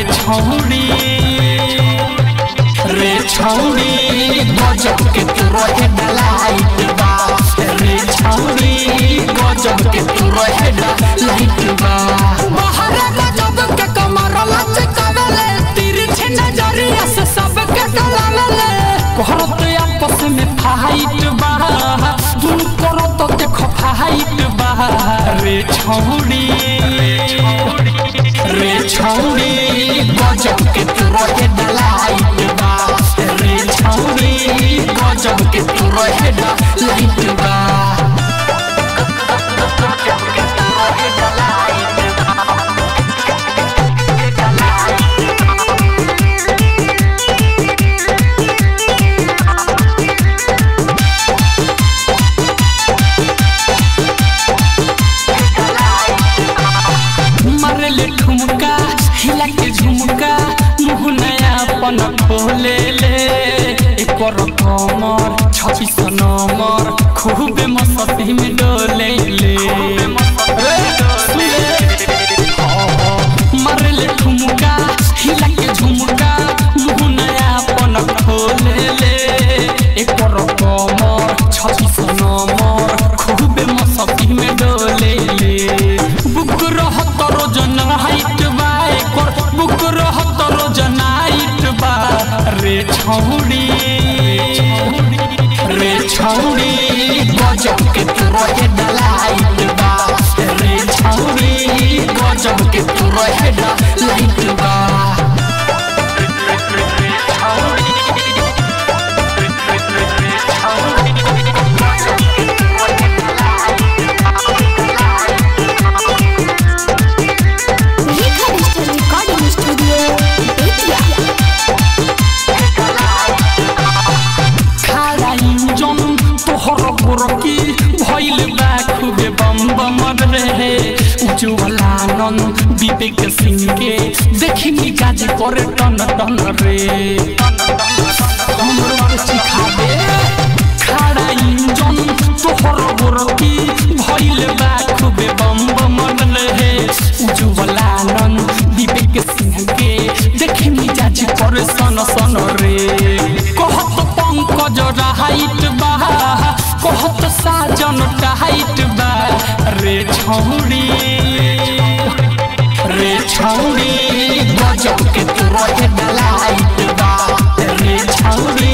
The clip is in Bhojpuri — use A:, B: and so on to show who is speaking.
A: छौड़ी रे छौड़ी गजब के तू रहे डलाइट बा रे छौड़ी गजब के तू रहे डलाइट बा
B: बाहर गजब के कमर लचकावेले तिरछे नजरिया से सबके डरावेले
A: करत आपस में फाइट बा दुनु करो तो देखो फाइट बा रे छौड़ी रे छौड़ी गजब के तू रहे डलाइट बा रे छौड़ी गजब के तू रहे डलाइट बा मरले ठुमका हिला के झुमका मुँह नया पन खोले ले एकर कमर छब्बीस नंबर खूब मस्ती में डोले ले ए, सुने। मरले ठुमका हिला के झुमका मुँह नया पन खोले ले एकर कमर छब्बीस नंबर खूब मस्ती में डोले ले बुक रहत रोजन हाइट बा एकर बुक रहत रोजन हाइट बा रे छौड़ी रे छौड़ी गजब के तू रहे डलाइट बा रे छौड़ी गजब के तू रहे डलाइट बा
C: Rekha digital recording studio Bettiah
A: खारा इंजन तोहर गोरकी भइल बा खूबे बम बम रे उज्जवला नंद विवेक सिंह के देखी मिजाज करे टन टन रे हमरो के सिखा दे खारा इंजन तोहर गोरकी भइल बा खूबे बम बम रे उज्जवला नंद विवेक सिंह के देखी मिजाज करे सन सन रे कहत पंकज हाइट बा कहत साजन टाइट बा रे छौड़ी रे छौड़ी गजब के तू रहे डलाइट बा रे छौड़ी